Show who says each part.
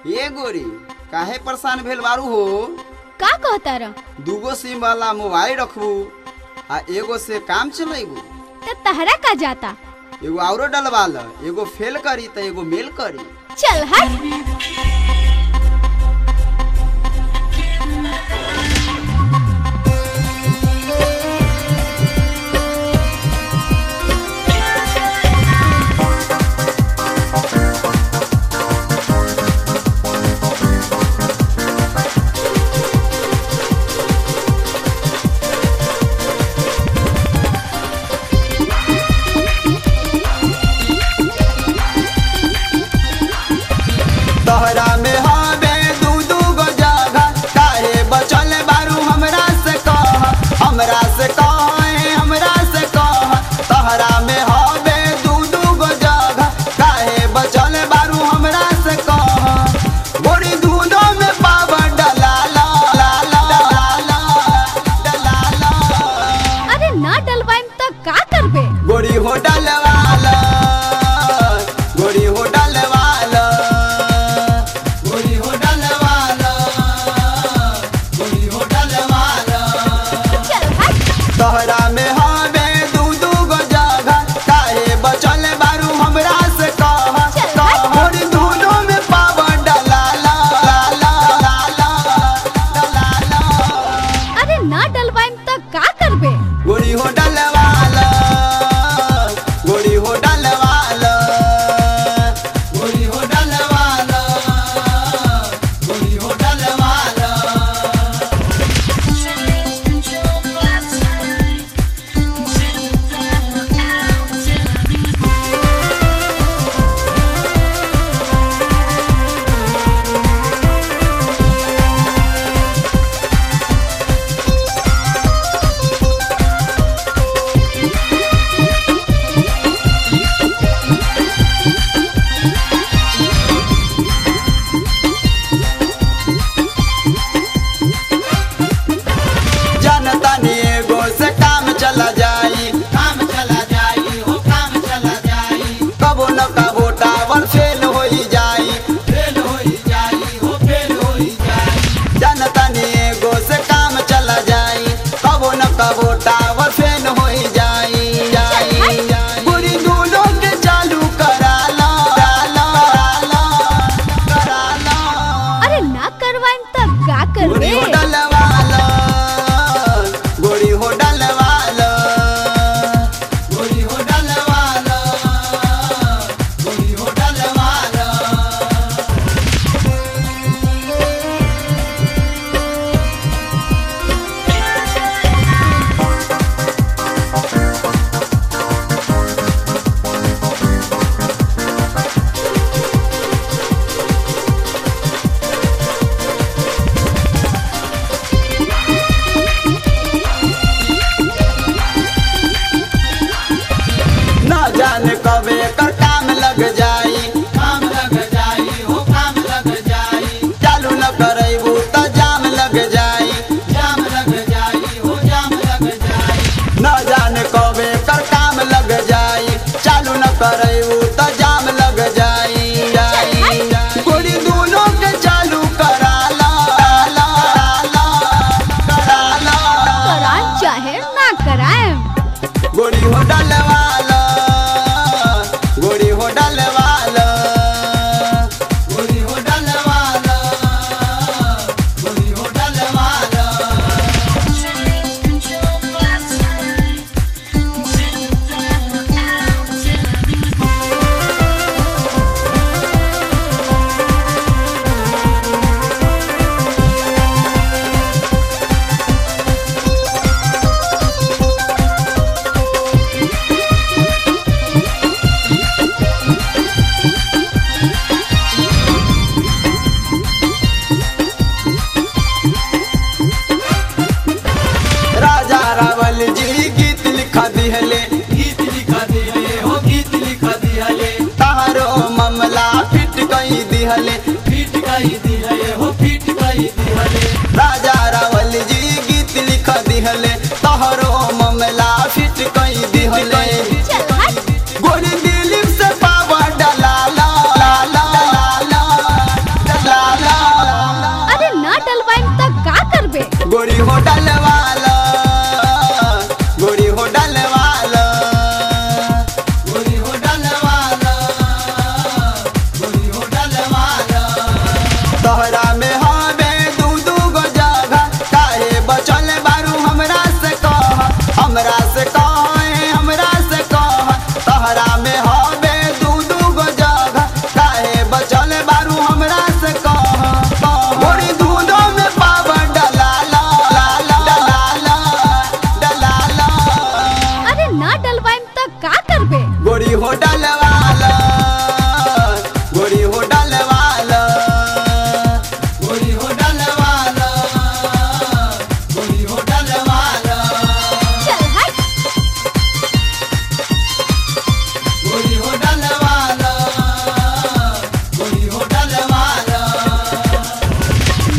Speaker 1: ए गोरी काहे परेशान भेल बारू हो
Speaker 2: का कहता र
Speaker 1: दूगो सिम वाला मोबाइल रखबू आ एगो से काम चलेबू
Speaker 2: त तहरा का जाता
Speaker 1: एगो औरो डलवा ल एगो फेल करी त एगो मेल करी
Speaker 2: चल हट
Speaker 1: तोहरा में हवे दू दू गो जगह काहे बचल बारू हमरा से कह हमरा से कह हमरा से कह तोहरा में हवे दू दू गो जगह काहे बचल बारू हमरा से कह गोरी दूधो में पावर डला ला ला ला ला ला डला ला
Speaker 2: अरे ना डलवाइम त का करबे
Speaker 1: गोरी हो डलवाला गोरी हो डलवाला गोरी हो डलवाला गोरी हो डलवाला
Speaker 2: चल हट
Speaker 1: तोहरा में हवे दू दू गो जगह काहे बचल बारू हमरा से कह
Speaker 2: चल,
Speaker 1: कह गोरी दूधो में पावर डलाला ला ला ला ला डलाला
Speaker 2: अरे ना डलवाइम त का करबे
Speaker 1: गोरी हो डलवाला गोरी हो डलवाला गोरी हो डलवाला गोरी हो डलवाला जनता ने एगो से काम चला जाई काम चला जाई हो काम चला जाई कबो न कबो टावर फेल होई जाई फेल होई जाई हो फेल होई जाई जनता ने एगो से काम चला जाई कबो न कबो टावर फेल होई जाई जाई जाई बुरी दूलों के चालू करा ला ला ला करा ला
Speaker 2: अरे ना करवाइम त का
Speaker 1: गोरी
Speaker 2: करबे
Speaker 1: हो डलवाला गोरी हो डलवाला गोरी हो डलवाला गोरी हो डलवाला न जाने कब एकर काम लग जाई काम लग जाई हो काम लग जाई चालू न करैबू त जाम लग जाई जाम लग जाई हो जाम लग जाई न जाने कब एकर काम लग जाई चालू न करैबू त जाम लग जाई जाई गोरी दूलों के चालू करा ला ला ला करा ला
Speaker 2: करान चाहे ना कराएम
Speaker 1: गोरी हो डलवाला गोरी हो डलवाला गोरी हो डलवाला गोरी हो डलवाला राजा रावल जी गीत लिखा दिहले गीत लिखा दिहले हो गीत लिखा दिहले तारो मामला फिट कई दिहले फिट कई दिहले हो फिट कई दिहले राजा रावल जी गीत लिखा दिहले तारो मामला फिट कई दिहले